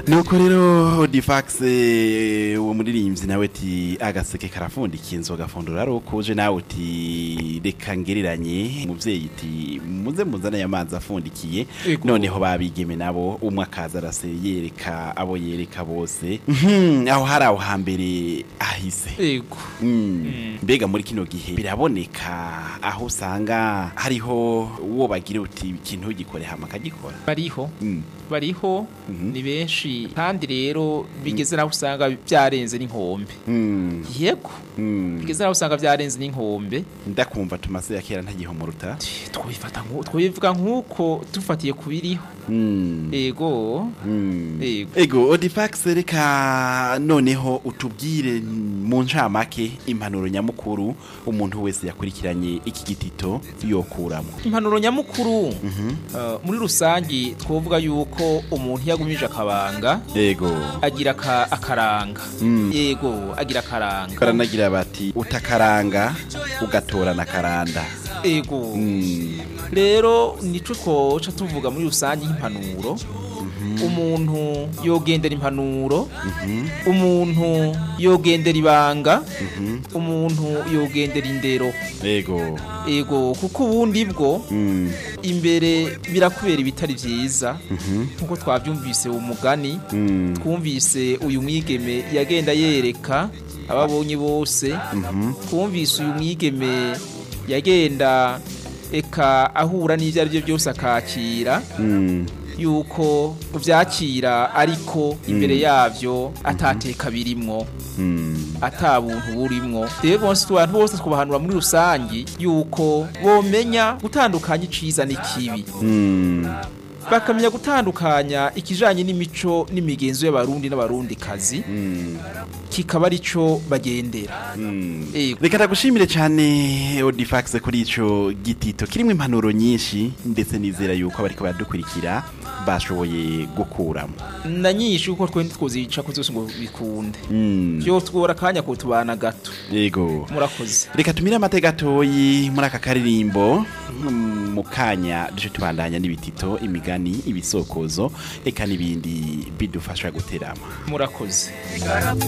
nuko rero Odifax eh, uwo muririmbyi nawe ati agaseke karafundika inzoga gafundura ari ukuje nawe uti reka ngereranye umuvyeyi iti muze muzane amazi afundikiye Ego. noneho babigeme nabo umwe akaza arase yereka abo yereka bose Mhm, aho hari aho hambere ahise ego Mm. mbega muri kino gihe biraboneka aho usanga hariho uwo bagira uti ikintu gikore hama akagikora bariho Mm. bariho Mhm. ni benshi kandi rero bigeze naho usanga byarenze n'inkombe Mm. yego Mm. bigeze naho usanga byarenze n'inkombe ndakumva tumase ya kera ntagihumuruta twabifata nku twabivuga nk'uko dufatiye ku biriho Mm. ego Mm. Ego. ego odifax reka noneho utubwire mu ncamake impanuro nyamukuru umuntu wese yakurikiranye iki gitito yokuramo impanuro nyamukuru uh, muri rusangi twovuga yuko umuntu yagumije akabanga ego agira aka- akaranga Mm. yego agira akaranga karanagira bati utakaranga ugatorana karanda ego Mm. rero nico twoca tuvuga muri rusange nk'impanuro umuntu yogendera impanuro umuntu yogendera ibanga umuntu yogendera indero ego ego kuko ubundi bwo Mm. imbere birakubera ibitari vyiza nkuko twavyumvise umugani Mm. twumvise uyu mwigeme yagenda yereka ababonye bose twumvise uyu mwigeme yagenda eka ahura n'ivyo ari byo byose akakira Mm. yuko vyakira ariko imbere yavyo atateka birimwo Mm. ata buntu burimwo rero bose abantu bose twabahanura muri rusangi yuko bomenya gutandukanya iciza n'ikibi Mm. bakamenya gutandukanya ikijanye n'imico n'imigenzo y'abarundi n'abarundikazi Mm. kikaba arico bagendera Mm. Ego. reka ndagushimire cyane odifax kuri ico gitito kirimo impanuro nyinshi ndetse nizera yuko abariko baradukurikira bashoboye gukuramo na nyinshi kuko twe ntitwozica ko zose ngo bikunde Mm. vyo twora akanya ko tubana gato yego murakoze reka tumire amateka gatoyi muri aka karirimbo mm, mu kanya duce tubandanya n'ibitito imigani ibisokozo eka n'ibindi bidufasha guterama murakoze